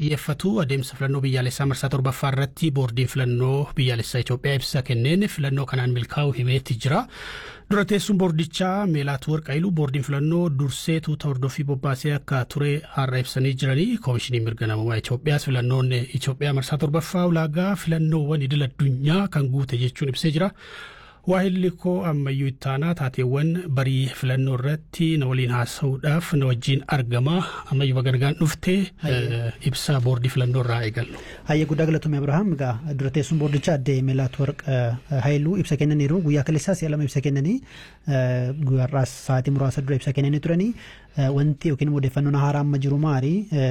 xiyyeeffatu adeemsa filannoo biyyaalessaa marsaa torbaffaa irratti boordiin filannoo biyyaalessaa Itoophiyaa ibsa kenneen filannoo kanaan milkaa'u himeetti jira. Dura teessuun boordichaa Meelaat Warqaayiluu boordiin filannoo dursee tuuta hordofii bobbaasee akka ture har'a ibsanii jiranii koomishinii mirga namummaa Itoophiyaas filannoon Itoophiyaa marsaa torbaffaa ulaagaa filannoowwan idil addunyaa kan guute jechuun ibsee jira. Waahilli koo ammayyuu ittaanaa taateewwan barii filannoo irratti na waliin haasa'uudhaaf na wajjin argama ammayyuu bagargaan dhuftee ibsaa boordii filannoo irraa eegallu. Hayyee guddaa galatoomii Abirahaam egaa dura teessuun boordichaa addee Meelaat Warq Haayiluu ibsa kennaniiru guyyaa kaleessaa si'a lama ibsa kennanii guyyaarraas sa'aatii muraasa dura ibsa kennanii turanii wanti yookiin odeeffannoon haaraa amma jiru maali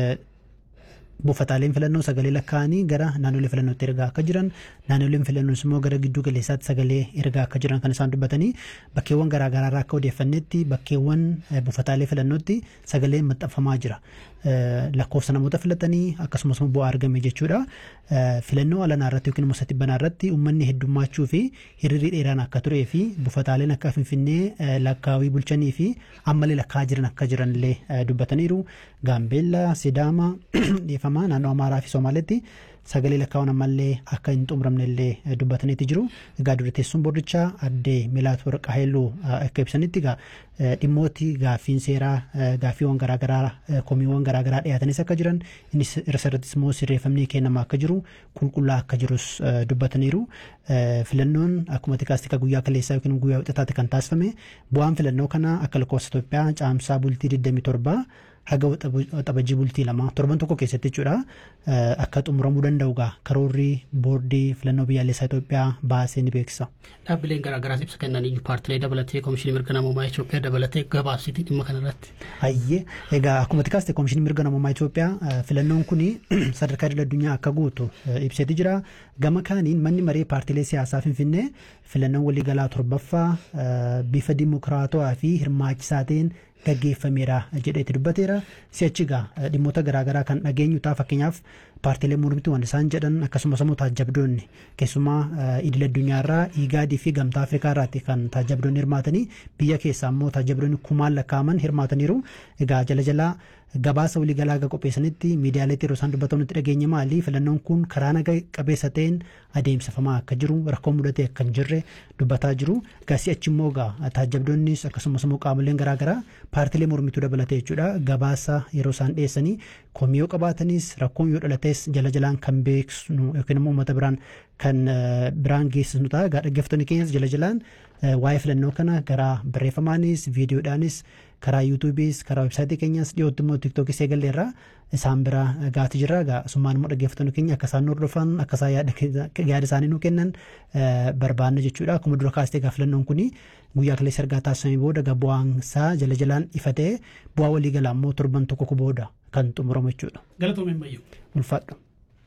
buufataaleen filannoo sagalee lakkaa'anii gara naannolee filannootti ergaa akka jiran naannoleen filannoos immoo gara gidduu galeessaatti sagalee ergaa akka jiran kan isaan dubbatanii bakkeewwan garaagaraa irraa akka odeeffannetti bakkeewwan buufataalee filannootti sagalee maxxanfamaa jira. lakkoofsa namoota filatanii akkasumas bu'aa argame jechuudha. Filannoo alanaa irratti yookiin immoo satibbanaa irratti uummanni heddummachuu fi hiriirri dheeraan akka turee fi buufataaleen akka finfinnee lakkaawii bulchanii fi ammallee lakkaa'aa jiran akka jiran illee dubbataniiru. Gaambeellaa, Sidaama, dhiifamaa naannoo Amaaraa fi Somaaleetti sagalee lakkaa'uun ammallee akka hin xumuramne illee dubbataniiti jiru. Egaa dura teessuun boordichaa addee Meelaat Warqa Haayiluu akka ibsanitti egaa dhimmooti gaaffiin seeraa gaaffiiwwan garaagaraa komiiwwan garaagaraa dhiyaatanis akka jiran innis irrattis immoo sirreeffamni kennamaa akka jiru qulqullaa akka jirus dubbataniiru. Filannoon akkuma tikaastika guyyaa kaleessaa yookiin guyyaa wixataatti kan taasifame bu'aan filannoo kana akka lakkoofsa Itoophiyaa caamsaa bultii 27 haga waxabajii bultii lama torban tokko keessatti jechuudha akka xumuramuu danda'u gaa karoorri boordii filannoo biyyaalessaa Itoophiyaa baasee ni beeksisa. Dhaabbileen garaagaraas ibsa kennanii paartilee dabalatee koomishinii mirga namummaa Itoophiyaa dabalatee gabaabsitii dhimma kanarratti. Hayyee egaa akkuma tikaaste koomishinii mirga namummaa Itoophiyaa filannoon kun sadarkaa idil addunyaa akka guutu ibseeti jira. Gama kaaniin manni maree paartilee siyaasaa Finfinnee filannoon waliigalaa torbaffaa bifa dimokiraatawaa fi hirmaachisaa ta'een gaggeeffameera jedheeti dubbateera. Si'achi egaa dhimmoota garaagaraa kan dhageenyu ta'a fakkeenyaaf paartiilee mormituu waan isaan jedhan akkasumas immoo taajabdoonni keessumaa idil addunyaarraa iigaadii fi gamtaa afrikaa irraatti kan taajabdoonni hirmaatanii biyya keessaa immoo taajabdoonni kumaan lakkaa'aman hirmaataniiru. Egaa jala jalaa gabaasa waliigalaa aga qopheessanitti miidiyaaleetti yeroo isaan dubbatan nutti dhageenye maali filannoon kun karaa naga qabeessa ta'een adeemsifamaa akka jiru rakkoo mudatee akka hin jirre dubbataa jiru gasii achi immoo egaa taajabdoonnis akkasumas immoo qaamoleen garaagaraa paartilee mormituu dabalatee jechuudha gabaasa yeroo isaan dhiyeessanii komii yoo qabaatanis rakkoon yoo dhalates jala jalaan kan beeksisnu yookiin immoo uummata biraan kan biraan geessisnu ta'a egaa dhaggeeffattoonni keenyas jala jalaan waa'ee filannoo kana karaa barreeffamaanis viidiyoodhaanis karaa yuutuubiis karaa websaayitii keenyas dhiyootti immoo tiiktookis eegalleerra isaan bira gaati jirra egaa summaan immoo dhaggeeffattoonni keenya akka isaan hordofan akka isaan yaada isaanii nu kennan barbaanna jechuudha akkuma dura kaastee egaa filannoon kun guyyaa kaleessa ergaa taasifamee booda egaa bu'aan isaa jala jalaan ifa ta'ee bu'aa waliigalaa immoo torban tokko booda kan xumuramu jechuudha. Galatoomeen bayyuu. Ulfaadhu.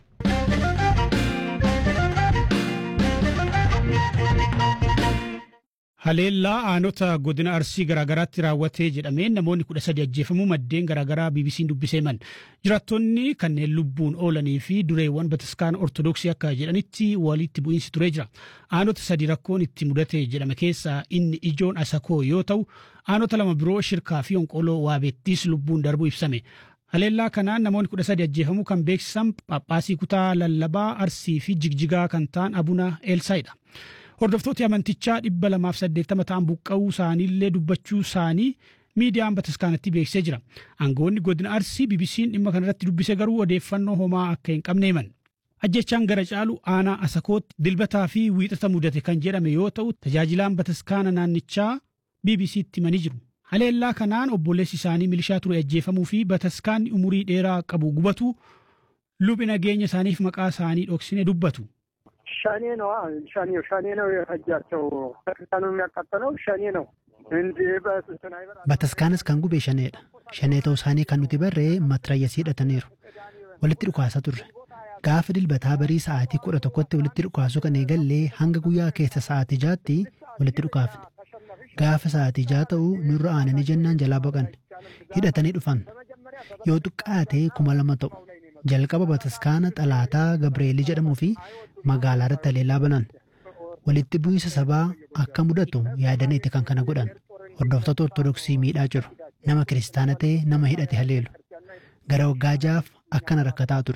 Haleellaa aanota godina arsii garaagaraatti raawwatee jedhameen namoonni kudha sadi ajjeefamuu maddeen garaagaraa BBC'n dubbisee himan. Jiraattonni kanneen lubbuun oolanii fi dureewwan bataskaana ortodoksii akka jedhanitti walitti bu'iinsi turee jira. Aanota sadi rakkoon itti mudate jedhame keessaa inni ijoon asakoo yoo ta'u aanota lama biroo shirkaa fi onqoloo waabeettis lubbuun darbuu ibsame. Haleellaa kanaan namoonni kudha sadi ajjeefamuu kan beeksisan Phaaphaasii kutaa lallabaa arsii fi jigjigaa kan ta'an Abuna Eelsaayidha. Hordoftooti amantichaa dhibba lamaaf saddeettama ta'an buqqa'uu isaaniillee dubbachuu isaanii miidiyaan bataskaanatti beeksisee jira. Aangoonni godina Arsii BBC'n dhimma kanarratti dubbise garuu odeeffannoo homaa akka hin qabne himan. Ajjechaan gara caalu aanaa Asakootti dilbataa fi wiixata mudate kan jedhame yoo ta'u tajaajilaan bataskaana naannichaa BBC'tti himanii jiru. Haleellaa kanaan obboleessi isaanii milishaa ture ajjeefamuu fi bataskaanni umurii dheeraa qabu gubatu lubni nageenya isaaniif maqaa isaanii dhoksine dubbatu. ሸኔ ነው ሸኔ ሸኔ ነው የፈጃቸው ቤተክርስቲያኑ የሚያቃጠለው ሸኔ ነው እንጂ Bataskaanas kan gube shaneedha. Shanee ta'uu isaanii kan nuti barree matrayyasii hidhataniiru. Walitti dhukaasa turre. Gaafa dilbataa barii sa'aatii kudha tokkotti walitti dhukaasuu kan eegallee hanga guyyaa keessa sa'aatii jaatti walitti dhukaafne. Gaafa sa'aatii jaa ta'u nurra aananii jennaan jalaa boqanne. Hidhatanii dhufan. Yoo xiqqaate kuma lama ta'u. Jalqaba bataskaana xalaataa Gabreelii jedhamuu fi magaalaa irratti haleellaa banan. Walitti bu'iinsa sabaa akka mudatu yaadaniiti kan kana godhan. Hordoftoota Ortodoksii miidhaa jiru. Nama kiristaana ta'e nama hidhate haleelu. Gara waggaa jaaf akkana rakkataa ture.